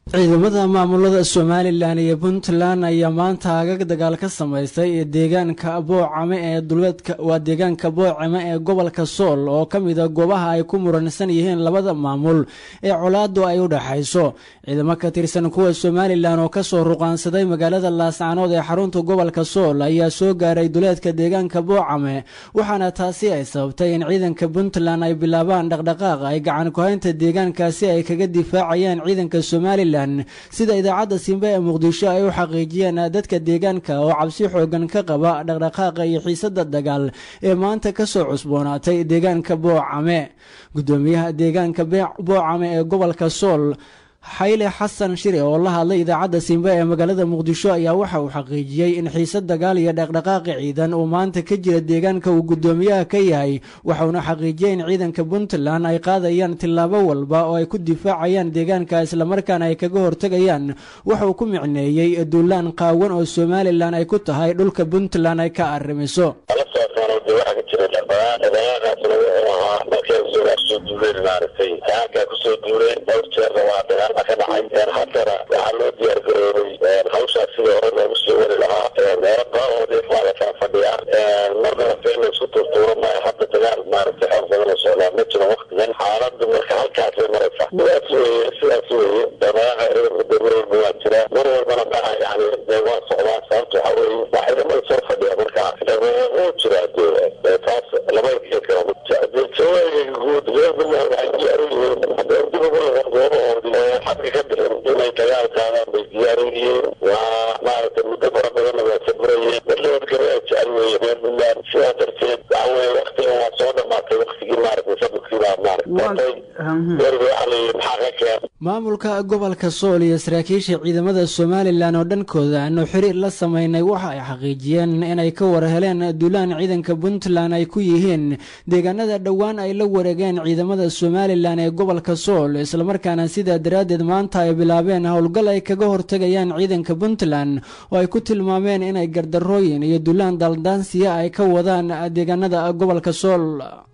ciidamada maamulada somalilan iyo puntland ayaa maanta agag dagaal ka samaystay deegaanka boocame ee duleedka waa deegaanka boocame ee gobolka sool oo ka mida goobaha ay ku muransan yihiin labada maamul ee colaadu ay u dhexayso ciidamo ka tirsan kuwa somalilan oo kasoo ruqaansaday magaalada laascanood ee xarunta gobolka sool ayaa soo gaaray duleedka deegaanka boocame waxaana taasi ay sababtay in ciidanka puntland ay bilaabaan dhaqdhaqaaq ay gacan kuhaynta deegaankaasi ay kaga difaacayaan ciidanka somalilan sida idaacadda simbe ee muqdisho ay u xaqiijiyeen dadka deegaanka oo cabsi xoogan ka qaba dhaqdhaqaaqa iyo xiisada dagaal ee maanta kasoo cusboonaatay deegaanka boocame gudoomiyaha deegaanka boocame ee gobolka sool xayle xasan shire oo la hadlay idaacadda simbe ee magaalada muqdisho ayaa waxa uu xaqiijiyey in xiise dagaal iyo dhaqdhaqaaqi ciidan uu maanta ka jira deegaanka uu gudoomiyaha ka yahay waxauna xaqiijiyey in ciidanka puntland ay qaadayaan tillaabo walba oo ay ku difaacayaan deegaanka islamarkaana ay kaga hortegayaan waxauu ku micneeyey duulaan qaawan oo somalilan ay ku tahay dhulka puntland ay ka arrimiso ka dhacay haddana waxaa loo diyaar garoobay hawshaas sidii hore loogu soo wari lahaa meelo qaaroodeed waa la kala fadhiyaa marnaba feel laysku turtuuro maayo hadda dagaal maaragtay xoog badan oo socdaa ma jiro waktigan xaaladdu marka halkaasay maraysa sidaas weye sidaas weye dabaaha dawladba waa jira mar walbana maa yani waa socdaa sababta waxa weye waa ciidamada soo fadhiya marka wuu jiraa dee taas lama ekeyn karo jawaabiga guud reer puntland waxay diyaar u yihiin haddee dib ugu noqon goobahoodii xadka ka bixin inay dagaal qaadaan bay diyaar u yihiin waa maaragtay muddo fara badanna waa sabrayeen dad nabadgelyo ay jecel weeye reer puntland sidaa darteed waxa weye waktigan waa soo dhamaatay waktigii maaragtay sabirkii baa maaragtay weriga waxa la yidhi maxaa ka keen maamulka gobolka sool iyo saraakiisha ciidamada somalilan oo dhankooda aanu xiriir la sameynay waxa ay xaqiijiyeen inay ka war heleen duulaan ciidanka puntland ay ku yihiin deegaanada dhowaan ay la wareegeen ciidamada somalilan ee gobolka sool islamarkaana sidaa daraaddeed maanta ay bilaabeen howlgal ay kaga hortegayaan ciidanka puntland oo ay ku tilmaameen inay gardarooyin iyo duulaan daldaansiya ay ka wadaan deegaanada gobolka sool